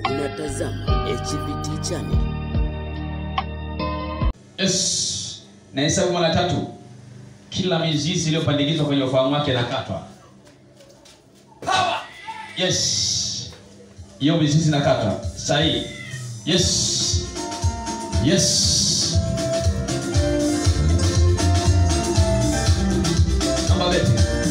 Unatazama HVT channel. Yes. Na hesabu mara tatu. Kila mizizi iliyopandikizwa kwenye ufahamu wake inakatwa. Power. Yes. Hiyo mizizi inakatwa. Sahihi. Yes. Yes. Namba beti.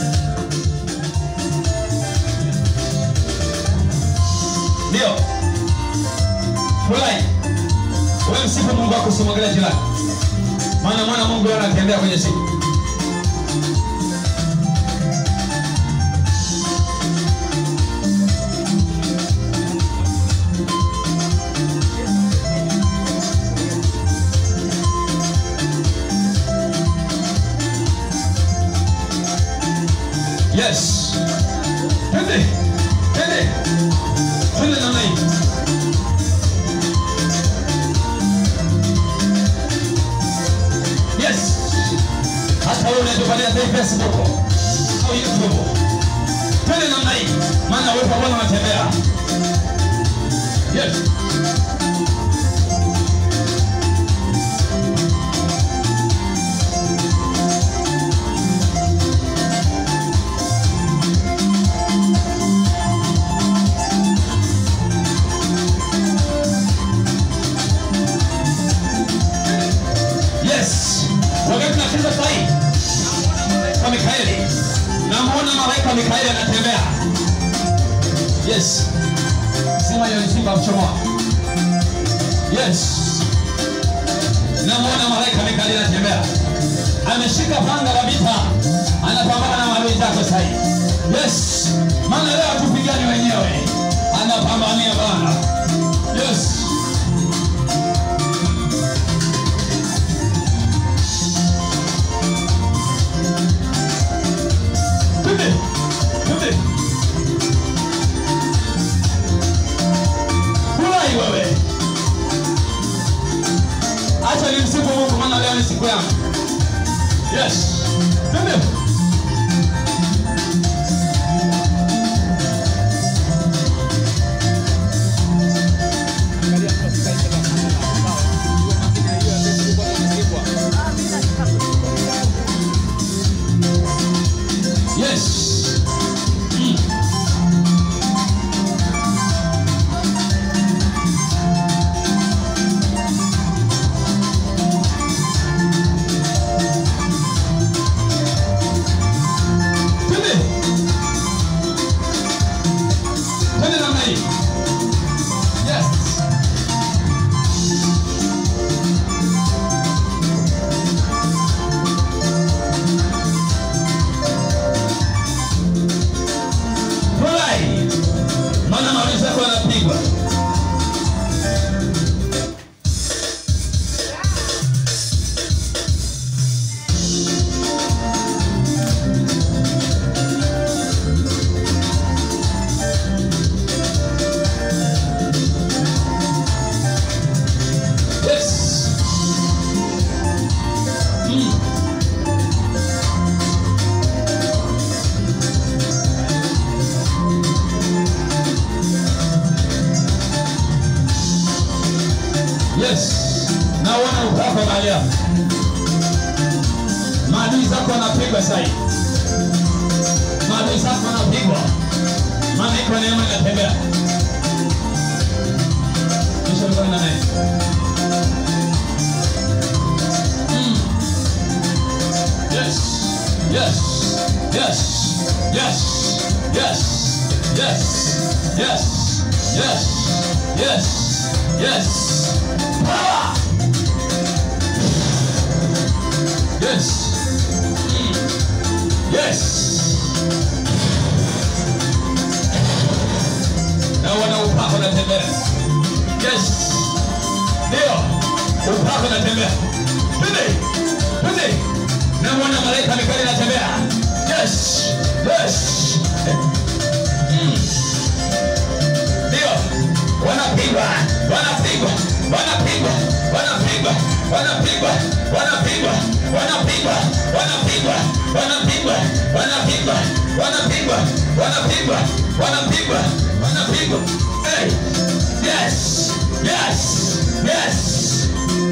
Ndio. Furahi. Wewe msifu Mungu wako usimwangalie jirani. Maana mwana Mungu yeye anatembea kwenye siku. Yes. Twende. Twende. Twende namna hii. Yes. Hata wewe unatupatia sasa Facebook au YouTube. Twende namna hii. Maana wewe pamoja unatembea. Yes. Yes. Wakati tunacheza sasa hii. Kwa Mikaeli. Namuona malaika Mikaeli anatembea. Yes. Sema hiyo ni simba mchomoa. Yes. Namuona malaika Mikaeli anatembea. Ameshika panga la vita. Anapambana na maadui zako sasa hii. Yes. Maana leo hatupigani wenyewe. Anapambania Bwana. Yes. Twende. Twende. Furahi wewe. Acha nimsifu Mungu maana leo ni siku yangu. Yes. Twende. Yes. Mm. Twende. Twende namna hii. Yes. Furahi. Maana maadui zako yanapigwa. Yes. Mm. Yes. Naona upako mahali hapa. Maadui zako wanapigwa sasa hivi. Maadui zako wanapigwa. Maana iko neema inatembea. Kisha mkono na naye. Mm. Yes. Yes. Yes. Yes. Yes. Yes. Yes. Yes. Yes. Yes. Power. Yes. Mm. Yes. Na wana upako natembea. Yes. Ndio. Upako natembea. Twende. Twende. Na mwana malaika Mikaeli anatembea. Yes. Yes. Mm. Ndio. Wanapigwa. Wanapigwa. Wanapigwa. Wanapigwa. Wanapigwa. Wanapigwa. Wanapigwa. Wanapigwa. Wanapigwa. Wanapigwa. Wanapigwa. Wanapigwa. Wanapigwa. Wanapigwa. Hey. Yes. Yes. Yes.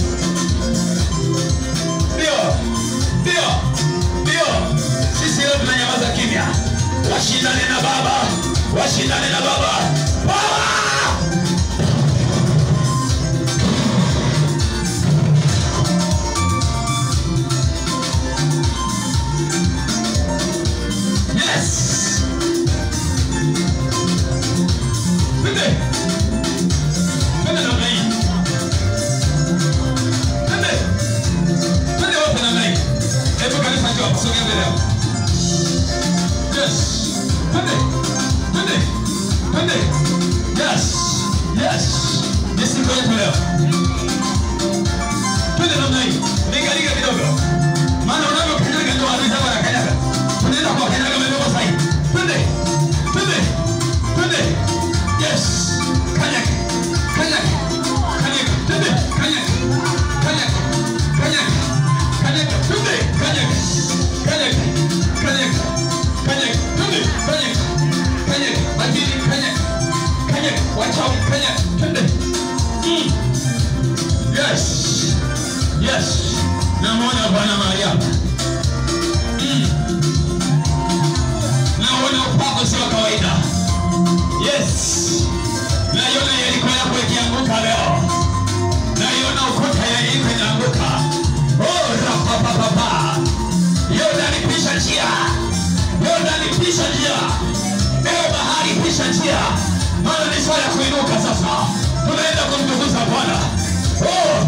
Ndio. Ndio. Ndio. Sisi leo tunanyamaza kimya. Washindane na Baba. Washindane na Baba. Power! Yes. Twende. Twende namna hii. Twende. Twende wote namna hii. Hebu kanisa njoo, sogea mbele hapo. Yes. Twende. Twende. Twende. Yes. Yes. Ni siku yetu leo. Twende namna hii. Ligalige kidogo. Maana unavyokanyaga ndio adui zako wanakanyaga. Unaenda kwa kanyaga madogo zaidi. Twende. Twende. Twende. Yes. Kanyaga. Kanyaga. Kanyaga. Twende. Kanyaga. Kanyaga. Kanyaga. Kanyaga. Twende. Kanyaga. Kanyaga. Kanyaga. Kanyaga. Twende. Kanyaga. Kanyaga. Majini. Kanyaga. Kanyaga. Wachawi. Kanyaga. Twende. Mm. Yes. Yes. Namwona Bwana mahali hapa. Mm. Naona upako sio wa kawaida. Yes. Naiona Yeriko yako ikianguka leo. Naiona ukuta ya Yeriko inaanguka. Oh, rapapapapa. Yordani pisha njia. Yordani pisha njia. Ewe bahari pisha njia. Maana ni saa ya kuinuka sasa. Tunaenda kumtukuza Bwana. Oh,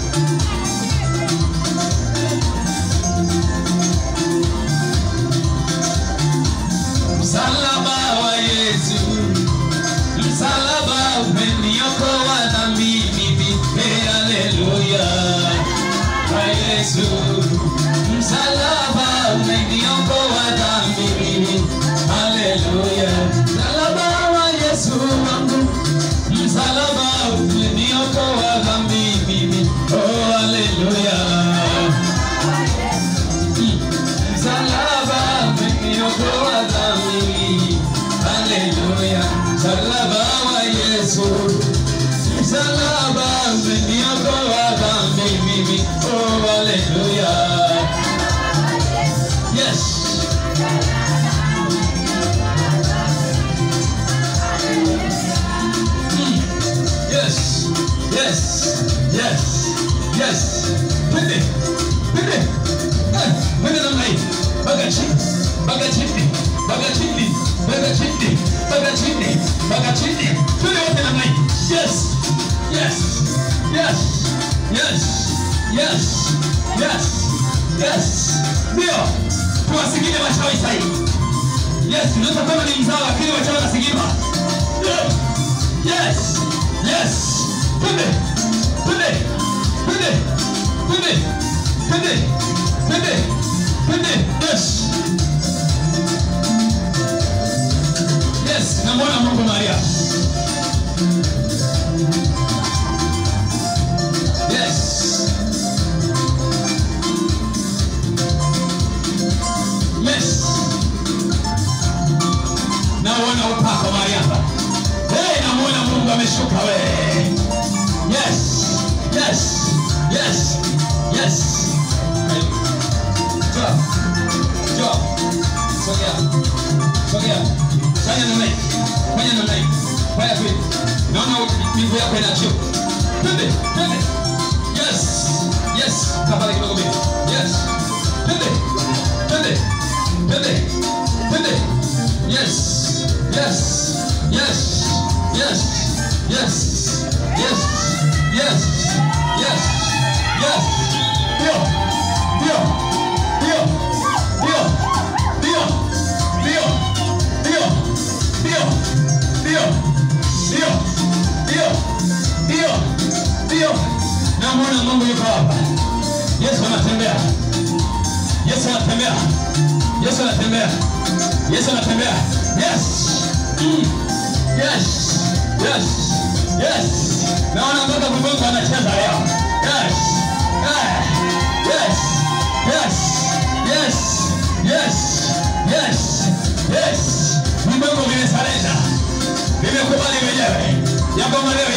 Msalaba wa Yesu, msalaba umeniokoa dhambi mimi. Hey, haleluya. Wa Yesu, msalaba umeniokoa dhambi mimi. Haleluya. Msalaba wa Yesu wangu, msalaba umeniokoa dhambi mimi. Oh, haleluya. Msalaba umeniokoa dhambi. Haleluya. Msalaba wa Yesu. Msalaba umeniokoa dhambi mimi. Oh, haleluya. Yes. Mm. Yes. Yes. Yes. Yes. Twende. Twende. Eh, twende namna hii. Baga chini. Baga chini. Baga chini. Baga chini. Baga chini. Baga chini. Twende wote namna hii. Yes. Yes. Yes. Yes. Yes. Yes. Yes. Ndio. Tuwasigile wachawi sahihi. Yes, unaweza kama ni mzao lakini wachawi wanasigima. Yeah. Yes. Yes. Twende. Twende. Twende. Twende. Twende. Twende. Twende. Yes. Yes, namwona Mungu Maria. Yes. Yes. Naona upako Mariamba. Hey, namuona Mungu ameshuka we. Yes. Yes. Yes. Yes. Hey. Njoo. Njoo. Sogea. Sogea. Fanya namna hii. Fanya namna hii. Fanya hivi. Naona miguu yako inaachia. Twende. Twende. Yes. Yes. Kapale kidogo mbele. Yes. Twende. Twende. Twende. Twende. Yes. Yes. Yes. Yes. Yes. Yes. Yes. Yes. Yes. Ndio. Ndio. Ndio. Ndio. Ndio. Ndio. Ndio. Ndio. Ndio. Ndio. Ndio. Ndio. Ndio. Namwona Mungu yuko hapa. Yesu anatembea. Yesu anatembea. Yesu anatembea. Yesu anatembea. Yes. Mm. Yes. Yes. Yes. Naona mpaka mgongo anacheza leo. Yes. Ah. Yes. Yes. Yes. Yes. Yes. Yes. Mgongo vimesarenda. Vimekubali wenyewe. Ya kwamba leo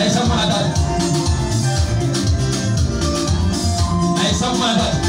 Nahesabu mara tatu. Nahesabu mara tatu.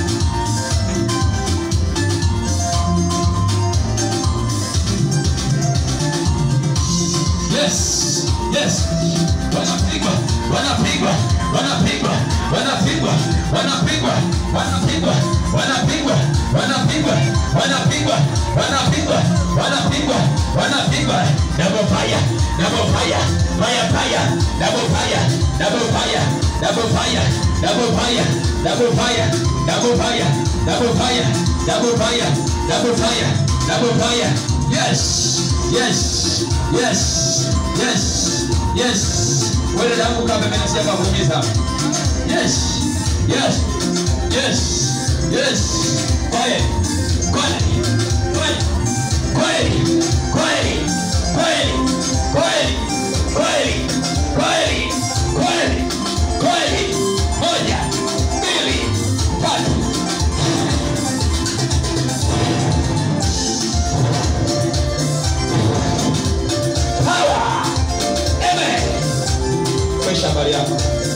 Yes, yes. Wanapigwa, wanapigwa, wanapigwa, wanapigwa, wanapigwa, wanapigwa, wanapigwa, wanapigwa, wanapigwa, wanapigwa, wanapigwa, wanapigwa. Double fire, double fire, fire, fire, double fire, double fire, double fire, double fire, double fire, double fire, double fire, double fire, double fire, double fire. Yes, yes, yes, yes, yes. Wewe dangu kama mimi nasema kuumiza. Yes, yes, yes, yes. Kweli, kweli, kweli, kweli, kweli, kweli, kweli, kweli, kweli, kweli, kweli. Moja, mbili, tatu. Power. Amen. Kesha habari yako.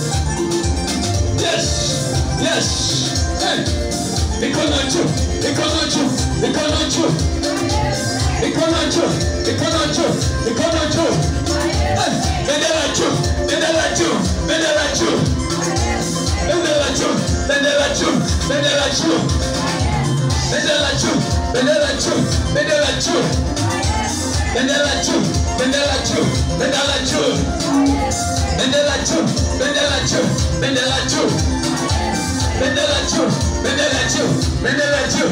Yes. Yes. Hey. Mikono juu. Mikono juu. Mikono juu. Mikono juu. Mikono juu. Mikono juu. Hey. Bendera juu. Bendera juu. Bendera juu. Bendera juu. Bendera juu. Bendera juu. Bendera juu. Bendera juu. Bendera juu. Bendera juu. Bendera juu. Bendera juu. Bendera juu. Bendera juu. Bendera juu. Bendera juu. Bendera juu. Bendera juu.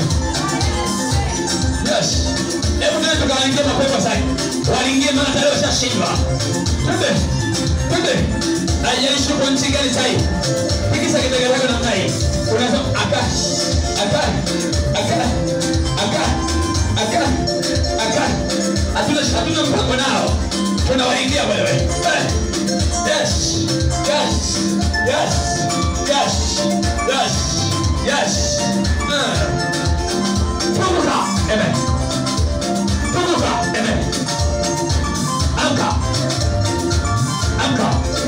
Yes. Hebu tuende tukawaingie mapepo sasa. Waingie maana tayari washashindwa. Twende. Twende. Haijalishi uko nchi gani sasa hivi. Tikisa kidege chako namna hii. Unasema aka aka aka aka aka aka. Hatuna hatuna mpango nao. Tunawaingia wewe. Eh. Yes. Yes. Yes. Yes. Yes. Yes. Uh. Pumuka. Amen. Pumuka. Amen. Amka. Amka.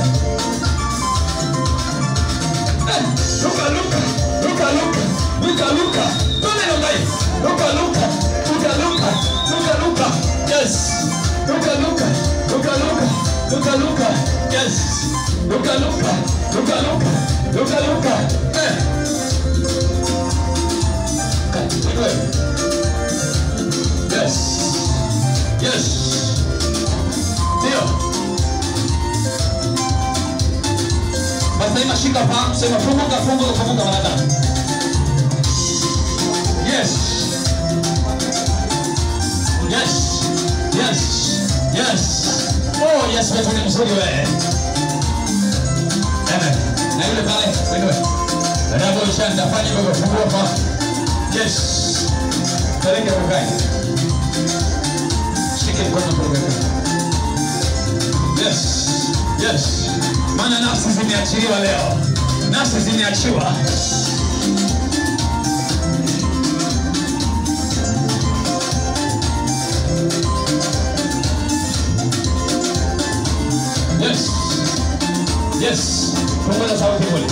Eh, Luka, Luka, Luka, Luka, Luka, Luka. Tume namna hii. Luka, Luka, Luka, Luka, Luka, Luka. Yes. Luka, Luka, Luka, Luka, Luka, Luka. Yes. Luka, Luka, Luka, Luka, Luka, Luka. Eh. Okay, wewe. Yes. Yes. Ndio. Basi sema shika fahamu, sema funguka, funguka, funguka mara tatu. Yes. Yes. Yes. Yes. Oh, yes, wewe ni mzuri wewe. Amen. Na yule pale, wewe. Ndio shanda fanya hivyo fungua fa. Yes. Peleke ukae. Shike mkono mkono. Yes. Yes. Maana nafsi zimeachiliwa leo. Nafsi zimeachiwa. Yes. Yes. Punguza sauti kule.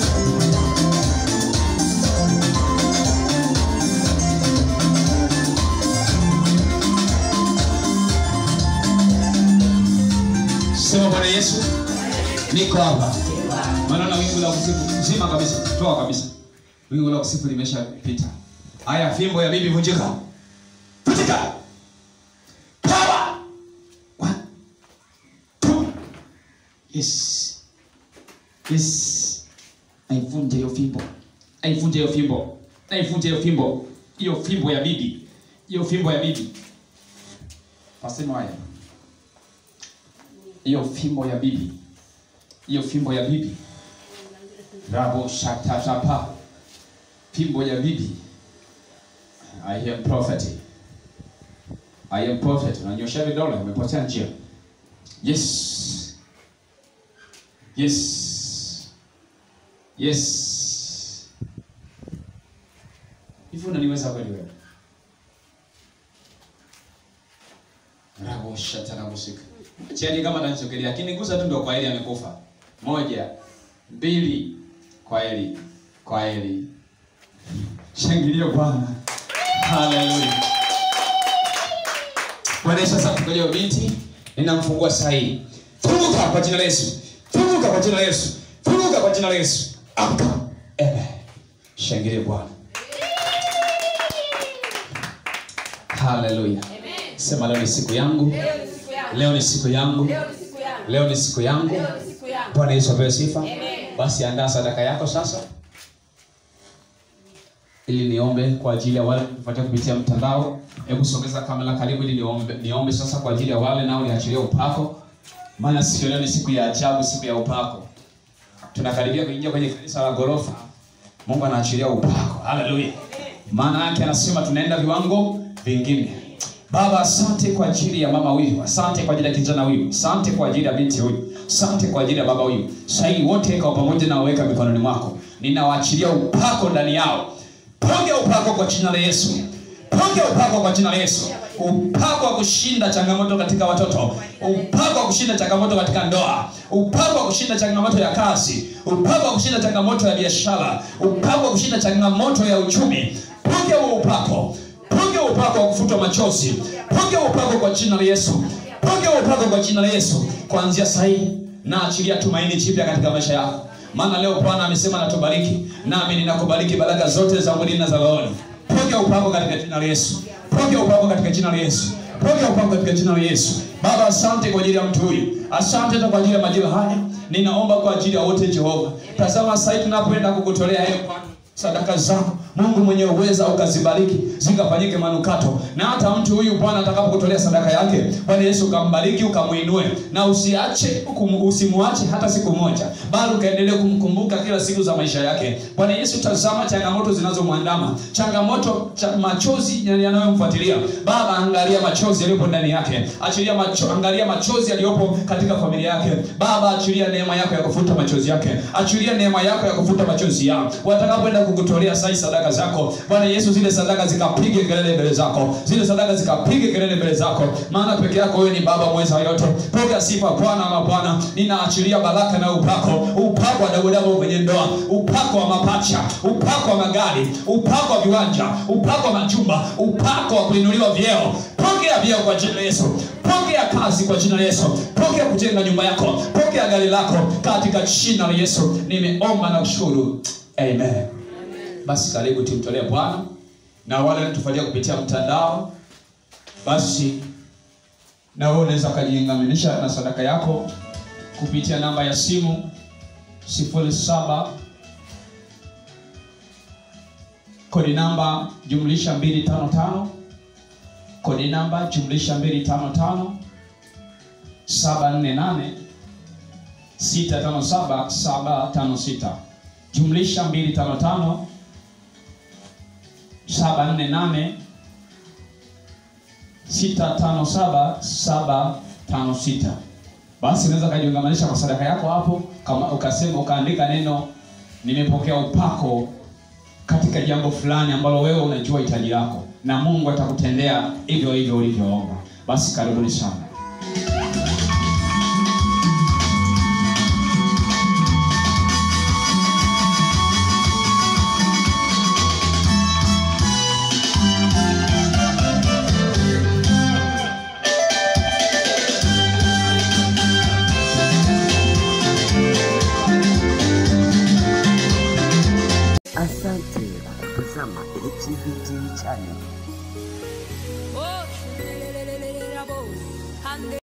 Sema Bwana Yesu, niko hapa. Maana na wingu la kusifu zima kabisa, toa kabisa. Wingu la kusifu limeshapita. Haya, fimbo ya bibi vunjika. Vunjika. Power. One. Two. Yes. Yes. Naivunja hiyo fimbo. Naivunja hiyo fimbo. Naivunja hiyo fimbo. Hiyo fimbo ya bibi. Hiyo fimbo ya bibi. Pasema haya. Hiyo fimbo ya bibi. Hiyo fimbo ya bibi. Rabo shatatapa. Fimbo ya bibi. I am prophet. I am prophet. Unanyosha vidole umepotea njia. Yes. Yes. Yes. Hivi unaniweza kweli wewe? Rabo shatarabosika. cheni kama atanisogelea akinigusa tu ndo kwa heri amekufa moja mbili kwa heri kwa heri shangilia bwana haleluya bwana yesu asante kwa hiyo binti ninamfungua saa hii funguka kwa jina la yesu funguka kwa jina la yesu funguka kwa jina la yesu amka amen shangilia bwana haleluya sema leo ni siku yangu Leo ni siku yangu. leo ni siku yangu Leo ni siku yangu. leo ni siku yangu Leo ni siku yangu. bwana yesu apewe sifa Amen. basi andaa sadaka yako sasa ili niombe kwa ajili ya wale kufuatia kupitia mtandao hebu sogeza kamera karibu ili niombe, niombe sasa kwa ajili ya wale nao niachilie upako maana siku ya leo ni siku ya ajabu siku ya upako tunakaribia kuingia kwenye kanisa la ghorofa mungu anaachilia upako haleluya maana yake anasema tunaenda viwango vingine baba asante kwa ajili ya mama huyu asante kwa ajili ya kijana huyu asante kwa ajili ya binti huyu asante kwa ajili ya baba huyu sahii wote kwa pamoja nawaweka mikononi mwako ninawaachilia upako ndani yao ponge upako kwa jina la yesu ponge upako kwa jina la yesu upako wa kushinda changamoto katika watoto upako wa kushinda changamoto katika ndoa upako wa kushinda changamoto ya kazi upako wa kushinda changamoto ya biashara upako wa kushinda changamoto ya uchumi ponge huo upako ponge huo upako wa kufutwa machozi ponge huo upako kwa jina la yesu ponge huo upako kwa jina la yesu kuanzia sahii na achilia tumaini jipya katika maisha yako maana leo bwana amesema natubariki nami ninakubariki baraka zote za mwilini na za rohoni pokea upako katika jina la yesu pokea upako katika jina la yesu pokea upako katika jina la yesu baba asante kwa ajili ya mtu huyu asante hata kwa ajili ya majira haya ninaomba kwa ajili ya wote jehova tazama sahii tunapoenda kukutolea hayo Bwana sadaka zako mungu mwenye uweza ukazibariki zikafanyike manukato na hata mtu huyu bwana atakapokutolea sadaka yake bwana yesu ukambariki ukamwinue na usiache ukum- usimwache hata siku moja bali ukaendelee kumkumbuka kila siku za maisha yake bwana yesu tazama changamoto zinazomwandama changamoto cha machozi yanayomfuatilia baba angalia machozi yaliyopo ndani yake achilia macho, angalia machozi yaliyopo katika familia yake baba achilia neema yako ya kufuta machozi yake achilia neema yako ya kufuta machozi yao watakapoenda kukutolea sai sadaka zako bwana yesu zile sadaka zikapige kelele mbele zako zile sadaka zikapige kelele mbele zako maana peke yako wewe ni baba mweza yote pokea sifa bwana ama bwana ninaachilia baraka na upako upako wa dagodago kwenye ndoa upako wa mapacha upako wa magari upako wa viwanja upako wa majumba upako wa kuinuliwa vyeo pokea vyeo kwa jina la yesu pokea kazi kwa jina la yesu pokea kujenga nyumba yako pokea gari lako katika jina la yesu nimeomba na kushukuru amen basi karibu tumtolee bwana na wale tufuatia kupitia mtandao basi na wewe unaweza ukajiingaminisha na sadaka yako kupitia namba ya simu 07 kodi namba jumlisha 255 kodi namba jumlisha 255 748 657 756 jumlisha 255 748 657756 basi unaweza ukajiungamanisha kwa sadaka yako hapo kama ukasema ukaandika neno nimepokea upako katika jambo fulani ambalo wewe unajua hitaji lako na mungu atakutendea hivyo hivyo ulivyoomba basi karibuni sana Asante kwa kutazama HVT channel. Oh,